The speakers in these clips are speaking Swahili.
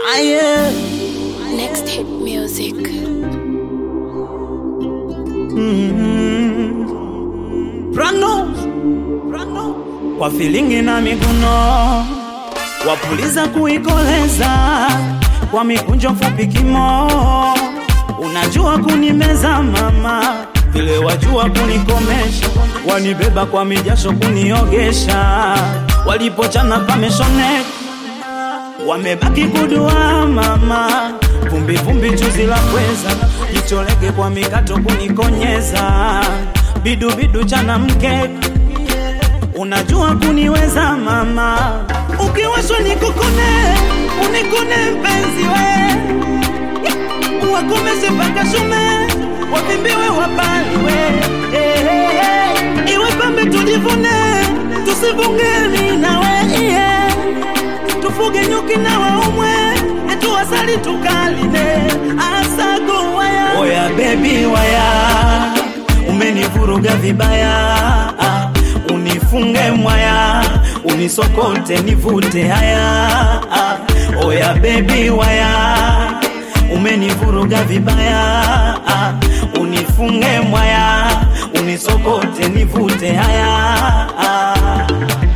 Aye. Next hit music. Prano. Prano. Kwa filingi na miguno wapuliza kuikoleza kwa mikunjo fupi kimo unajua kunimeza mama vile wajua kunikomesha wanibeba kwa mijasho kuniogesha walipochana pameshoneka wamebaki kudua mama vumbi vumbi chuzi la pweza jicholeke kwa mikato kunikonyeza bidu bidu chana mke unajua kuniweza mama ukiwashwa nikukune unikune mpenzi we wakomeshe mpaka shume wavimbiwe wapaliwe eh, eh, eh. iwe pambe tujivune tusivungeni nawe yeah. tufuge nyuki na waumwe etuwasali tukaline asago waya oya bebi waya umenivuruga vibaya ah, unifunge mwaya unisokote nivute haya ah, oya bebi waya umenivuruga vibaya ah, unifunge mwaya unisokote nivute haya ah.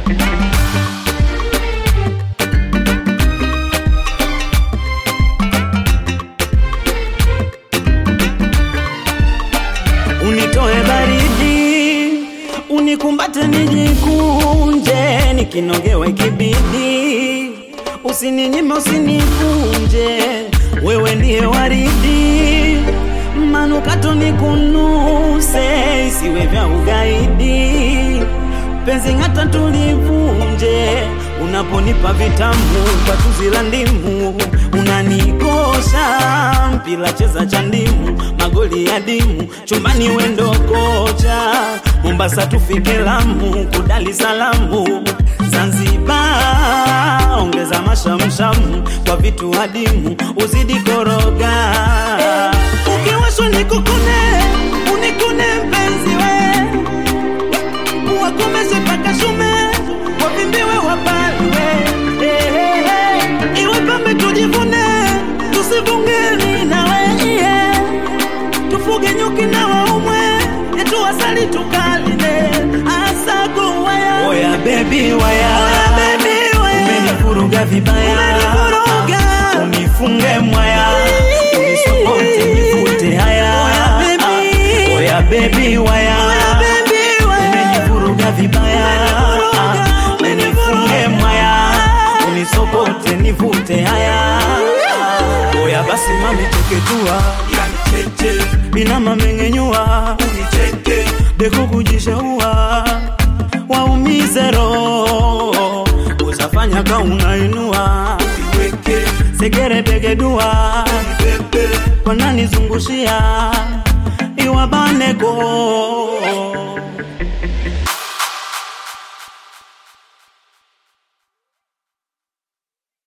unitoe baridi, unikumbate nijikunje, nikinogewe kibidi, usininyime usinikunje, wewe ndiye waridi, manukato nikunuse, isiwe vya ugaidi, penzi ng'ata tulivunje, unaponipa vitamu kwa tuzi la ndimu, unanikosha mpila cheza cha ndimu, magoli ya dimu, chumbani wendo kocha, Mombasa tufike Lamu, kudali salamu, Zanzibar ongeza mashamshamu kwa vitu adimu, uzidi koroga ukiwashwa nikukune, unikune mpenzi we wakomeshe mpaka shume wavimbiwe wapaliwe eh, eh, eh. iwe pambe tujivune tusivungeni nawe yeah. tufuge nyuki na waumwe etuwasali tukaline asago waya oya bebi waya oya bebi waya umenivuruga vibaya umenivuruga unifunge mwaya unisokote nivute haya oya bebi oya bebi waya oya bebi waya umenivuruga vibaya unifunge mwaya unisokote nivute haya oya basi mami teketua inama mengenyua dekukujishaua waumize roho usafanya ka unainua segere begedua wananizungushia iwabaneko